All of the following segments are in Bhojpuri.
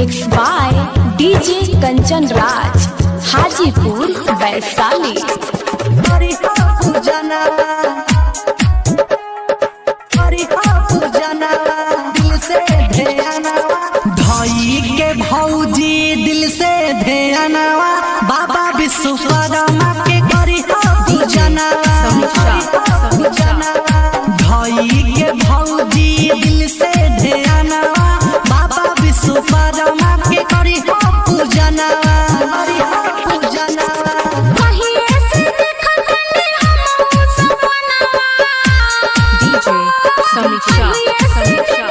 Mixed by DJ Kanchan Raj, Hajipur, Vaisali. हरि पूजना हरि पूजना दिल से ध्यानवा धई के भौजी दिल से ध्यानवा बाबा विश्वकर्मा के करी पूजना धई के भौजी दिल से ध्यानवा बाबा विश्वकर्मा के करी पूजना हरि पूजना DJ Samiksha Samiksha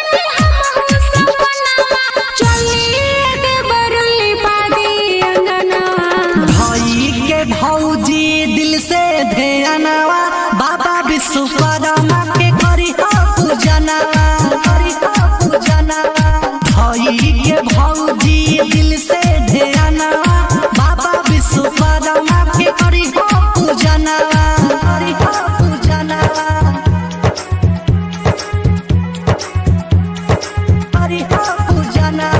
भाई के भौजी दिल से ध्यानवा बाबा विश्वकर्मा के करी पूजनवा करी पूजनवा भाई के भौजी दिल से ध्यानवा बाबा विश्वकर्मा के करी पूजनवा करी पूजनवा करी पूजनवा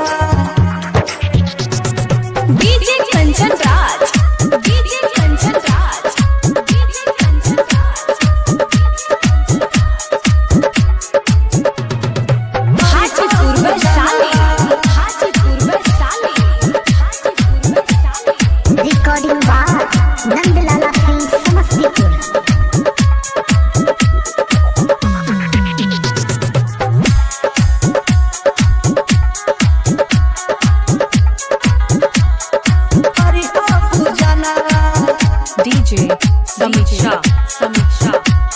DJ Kanchan Raj, DJ Kanchan Raj, DJ Kanchan Raj. Hajipur, Vaisali. Hajipur, Vaisali. Hajipur, Vaisali. Recording बार नंदलाला फिल्म समस्तीपुर हरि पूजनवा DJ Samiksha Samiksha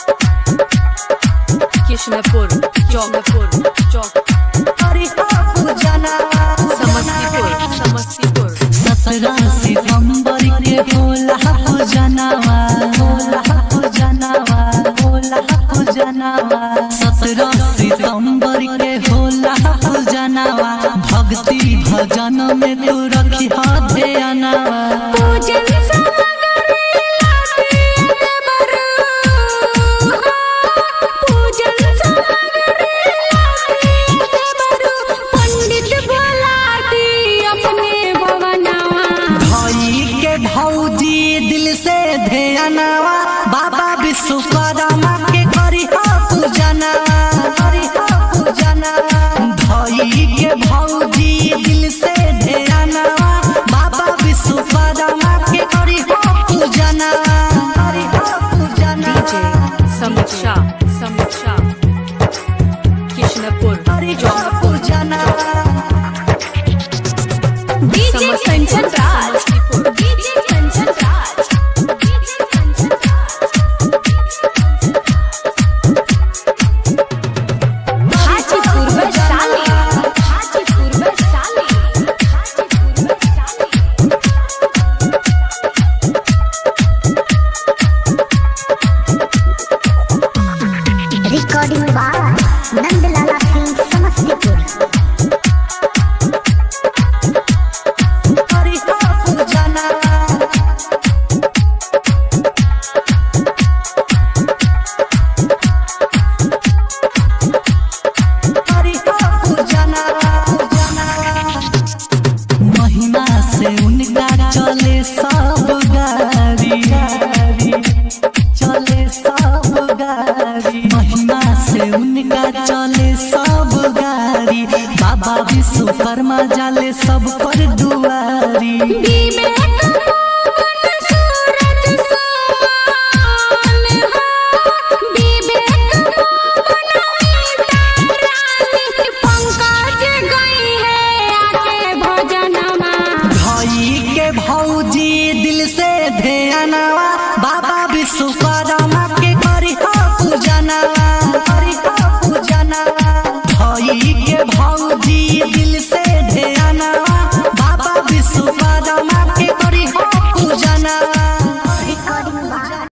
Kishnapur Chowkapur Chowk हरि पूजनवा Samastipur Samastipur सत्रह सितंबर के होला पूजनवा होला पूजनवा होला पूजनवा सत्रह सितंबर के होला पूजनवा भक्ति भजन में तू रखी ध्यानवा पूजन सामग्री लाते बरू पूजन सामग्री लाते बरू पंडित बुलाती अपने भवनवा भाई के भौजी दिल से ध्यानवा बाबा विश्वकर्मा के करी पूजनवा करी पूजनवा भाई के भौजी दिल से ध्यानवा बाबा विश्वकर्मा के करी पूजनवा करी पूजनवा DJ Samiksha Samiksha Kishnapur करी Chowkapur पूजनवा DJ Kanchan Raj DJ Kanchan Raj DJ Kanchan Raj Hajipur Vaisali Hajipur Vaisali Hajipur Vaisali recording बार नंदलाला फिल्म समस्तीपुर हरि पूजनवा हरि पूजनवा महिमा से उनका चले सब गाड़ी चले सब गाड़ी महिमा से उनका चले सब गाड़ी बाबा विश्वकर्मा जाले सब पर दुआरी बीमे